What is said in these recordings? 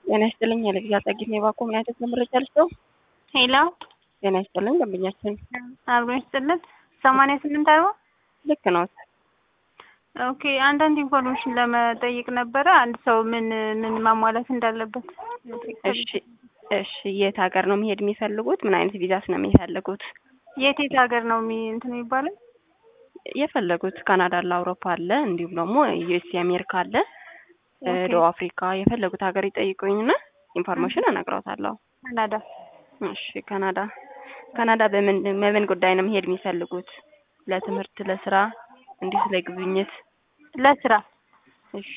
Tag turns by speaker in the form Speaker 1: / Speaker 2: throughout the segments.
Speaker 1: ጤና ይስጥልኝ የልግዛ ጸጊት የባኮ ምን አይነት መረጃ ልስጠው?
Speaker 2: ሄሎ
Speaker 1: ጤና ይስጥልኝ ደንበኛችን
Speaker 2: አብሮ ይስጥልን። ሰማንያ ስምንት አርባ
Speaker 1: ልክ ነው።
Speaker 2: ኦኬ አንዳንድ ኢንፎርሜሽን ለመጠየቅ ነበረ። አንድ ሰው ምን ምን ማሟላት እንዳለበት።
Speaker 1: እሺ እሺ የት ሀገር ነው መሄድ የሚፈልጉት? ምን አይነት ቪዛስ ነው የሚፈልጉት?
Speaker 2: የት የት ሀገር ነው የሚ እንትን የሚባለው?
Speaker 1: የፈለጉት ካናዳ አለ፣ አውሮፓ አለ፣ እንዲሁም ደግሞ ዩኤስ አሜሪካ አለ፣ ደቡብ አፍሪካ የፈለጉት ሀገር ይጠይቁኝና ኢንፎርሜሽን እነግረውታለሁ።
Speaker 2: ካናዳ።
Speaker 1: እሺ ካናዳ ካናዳ በምን በምን ጉዳይ ነው መሄድ የሚፈልጉት? ለትምህርት፣ ለስራ፣ እንዲህ ስለ ጉብኝት?
Speaker 2: ለስራ።
Speaker 1: እሺ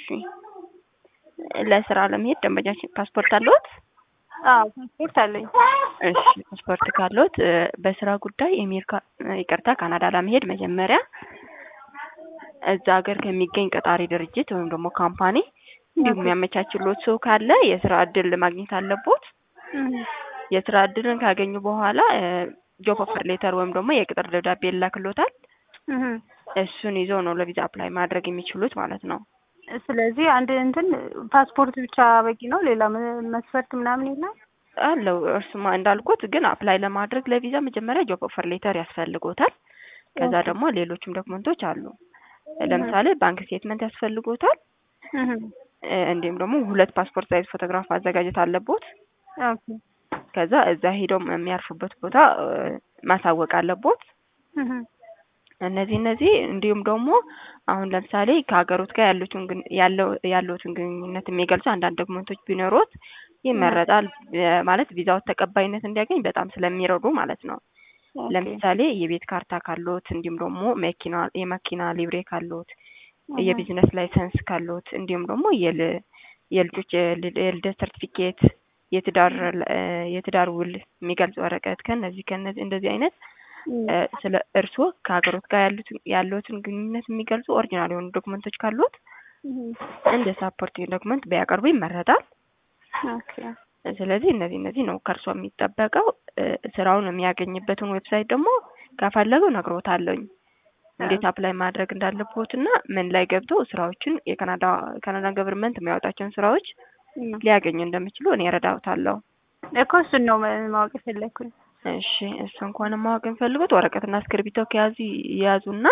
Speaker 1: ለስራ ለመሄድ ደንበኛችን ፓስፖርት አለዎት?
Speaker 2: አዎ ፓስፖርት አለኝ።
Speaker 1: እሺ ፓስፖርት ካለዎት በስራ ጉዳይ አሜሪካ ይቅርታ ካናዳ ለመሄድ መጀመሪያ እዛ ሀገር ከሚገኝ ቀጣሪ ድርጅት ወይም ደግሞ ካምፓኒ እንዲሁም የሚያመቻችሎት ሰው ካለ የስራ እድል ማግኘት አለቦት። የስራ እድልን ካገኙ በኋላ ጆብ ኦፈር ሌተር ወይም ደግሞ የቅጥር ደብዳቤ ይላክሎታል። እሱን ይዘው ነው ለቪዛ አፕላይ ማድረግ የሚችሉት ማለት ነው።
Speaker 2: ስለዚህ አንድ እንትን ፓስፖርት ብቻ በቂ ነው? ሌላ መስፈርት ምናምን የለም?
Speaker 1: አለው እርሱማ እንዳልኩት ግን አፕላይ ለማድረግ ለቪዛ መጀመሪያ ጆብ ኦፈር ሌተር ያስፈልጎታል። ከዛ ደግሞ ሌሎችም ዶክመንቶች አሉ። ለምሳሌ ባንክ ስቴትመንት ያስፈልጎታል። እንዲሁም ደግሞ ሁለት ፓስፖርት ሳይዝ ፎቶግራፍ ማዘጋጀት አለቦት። ከዛ እዛ ሄደው የሚያርፉበት ቦታ ማሳወቅ አለቦት። እነዚህ እነዚህ እንዲሁም ደግሞ አሁን ለምሳሌ ከሀገሮት ጋር ያሉትን ያለውትን ግንኙነት የሚገልጹ አንዳንድ ዶክመንቶች ቢኖሩት ይመረጣል። ማለት ቪዛው ተቀባይነት እንዲያገኝ በጣም ስለሚረዱ ማለት ነው። ለምሳሌ የቤት ካርታ ካሎት፣ እንዲሁም ደግሞ መኪና የመኪና ሊብሬ ካሎት፣ የቢዝነስ ላይሰንስ ካሎት፣ እንዲሁም ደግሞ የልጆች የልደት ሰርቲፊኬት፣ የትዳር የትዳር ውል የሚገልጽ ወረቀት ከነዚህ ከነዚህ እንደዚህ አይነት ስለ እርስዎ ከሀገሮት ጋር ያሉትን ያለውትን ግንኙነት የሚገልጹ ኦሪጂናል የሆኑ ዶክመንቶች ካሉት እንደ ሳፖርቲንግ ዶክመንት ቢያቀርቡ ይመረጣል። ስለዚህ እነዚህ እነዚህ ነው ከእርስዎ የሚጠበቀው። ስራውን የሚያገኝበትን ዌብሳይት ደግሞ ከፈለገው ነግሮታለኝ እንዴት አፕላይ ማድረግ እንዳለቦት እና ምን ላይ ገብተው ስራዎችን የካናዳ ካናዳ ገቨርንመንት የሚያወጣቸውን ስራዎች ሊያገኙ እንደሚችሉ እኔ እረዳውታለሁ
Speaker 2: እኮ እሱን ነው ማወቅ የፈለግኩኝ።
Speaker 1: እሺ እሱ እንኳን ማወቅ የሚፈልጉት ወረቀትና እስክርቢቶ ከያዙ የያዙና